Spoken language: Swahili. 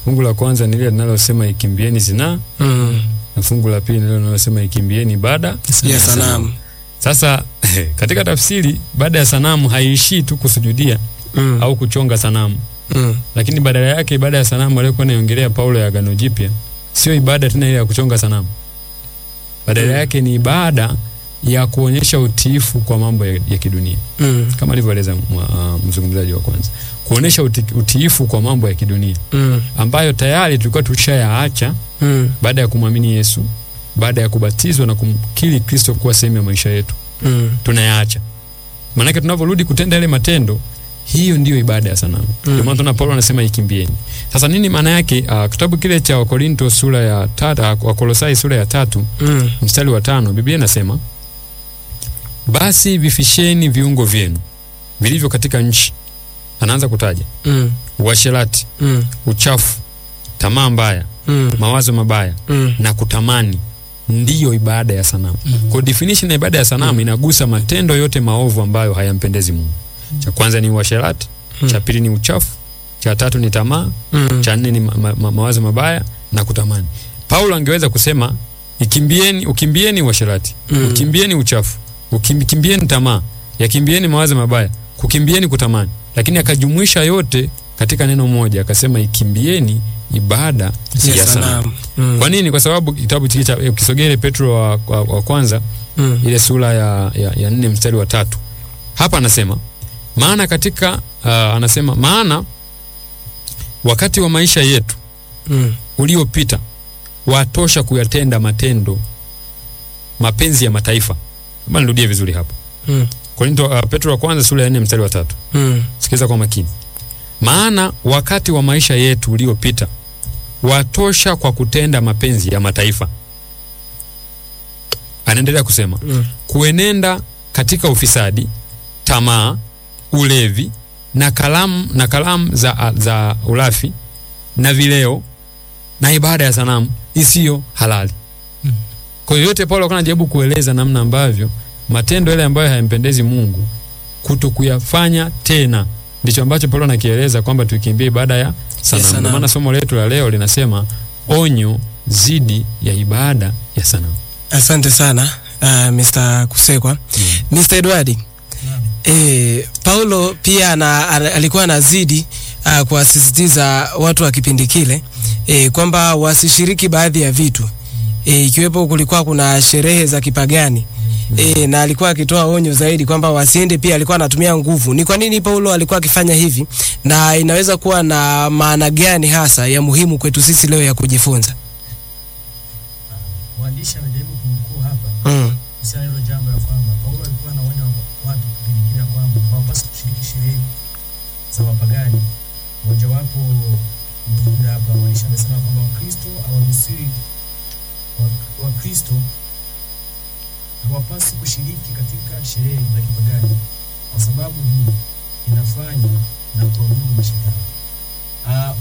Fungu la kwanza ni lile linalosema ikimbieni zinaa, Mm. na fungu la pili ni lile linalosema ikimbieni ibada Ya sanamu. Sasa katika tafsiri, baada ya sanamu haiishii tu kusujudia Mm. au kuchonga sanamu, Mm. lakini badala yake ibada ya sanamu aliyokuwa anaiongelea Paulo ya Agano Jipya sio ibada tena ile ya kuchonga sanamu, badala Mm. yake ni ibada ya kuonyesha utiifu kwa mambo ya, ya kidunia Mm. kama alivyoeleza mwa- uh, mzungumzaji wa kwanza, kuonyesha uti, utiifu kwa mambo ya kidunia Mm. ambayo tayari tulikuwa tushayaacha Mm. baada ya kumwamini Yesu, baada ya kubatizwa na kumkiri Kristo kuwa sehemu ya maisha yetu Mm. tunayaacha. Maanake tunavyorudi kutenda yale matendo, hiyo ndiyo ibada ya sanamu. Mm. Ndio maana tuna Paulo anasema ikimbieni. Sasa nini maana yake? Uh, kitabu kile cha Wakorinto sura ya tatu, uh, Wakolosai sura ya tatu Mm. mstari wa tano Biblia inasema basi vifisheni viungo vyenu vilivyo katika nchi. Anaanza kutaja Mm. uasherati, Mm. uchafu, tamaa mbaya, Mm. mawazo mabaya Mm. na kutamani ndiyo ibada ya sanamu. Mhm. Kwa definition ya ibada ya sanamu inagusa matendo yote maovu ambayo hayampendezi Mungu. Cha kwanza ni uasherati, Mm. cha pili ni uchafu, cha tatu ni tamaa, Mm. cha nne ni ma ma ma mawazo mabaya na kutamani. Paulo angeweza kusema ikimbieni, ukimbieni uasherati, Mm. ukimbieni uchafu, ukimbieni tamaa, yakimbieni mawazo mabaya, kukimbieni kutamani, lakini akajumuisha yote katika neno moja, akasema ikimbieni ibada Ya ya sanamu. sanamu. Mm. Kwa nini? Kwa sababu kitabu hiki cha ukisogea ile Petro wa, wa, wa kwanza Mm. ile sura ya, ya, ya nne mstari wa tatu hapa anasema maana katika uh, anasema maana wakati wa maisha yetu Mm. uliopita watosha kuyatenda matendo mapenzi ya mataifa. Kama nirudie vizuri hapa Mm. Korinto, uh, Petro wa kwanza sura ya nne mstari wa tatu Mm. Sikiza kwa makini. Maana wakati wa maisha yetu uliopita watosha kwa kutenda mapenzi ya mataifa. Anaendelea kusema Mm. kuenenda katika ufisadi, tamaa, ulevi na kalamu na kalamu za, za ulafi na vileo na ibada ya sanamu isiyo halali. Mm. Kwa hiyo yote Paulo alikuwa anajaribu kueleza namna ambavyo matendo yale ambayo hayampendezi Mungu kuto kuyafanya tena, ndicho ambacho Paulo anakieleza kwamba tuikimbie ibada ya sanamu. sanamu. Ndio maana somo letu la leo linasema onyo dhidi ya ibada ya sanamu. Asante sana uh, Mr. Kusekwa. Mr. Edward, eh, Paulo pia ana, ana, alikuwa anazidi uh, kuwasisitiza watu wa kipindi kile eh, kwamba wasishiriki baadhi ya vitu eh, ikiwepo kulikuwa kuna sherehe za kipagani E, na alikuwa akitoa onyo zaidi kwamba wasiende. Pia alikuwa anatumia nguvu. Ni kwa nini Paulo alikuwa akifanya hivi, na inaweza kuwa na maana gani hasa ya muhimu kwetu sisi leo ya kujifunza? Mwandishi amejaribu kunukuu hapa mm. kuhusiana na hilo jambo ya kwamba Paulo alikuwa anaonya watu kipindi kile ya kwamba hawapaswi kushiriki sherehe za wapagani. Mojawapo ni huyu hapa mwandishi amesema kwamba Wakristo hawaruhusiwi wa- Wakristo hawapaswi kushiriki katika sherehe za kipagani kwa sababu hii inafanya na kuabudu mashetani. Ah,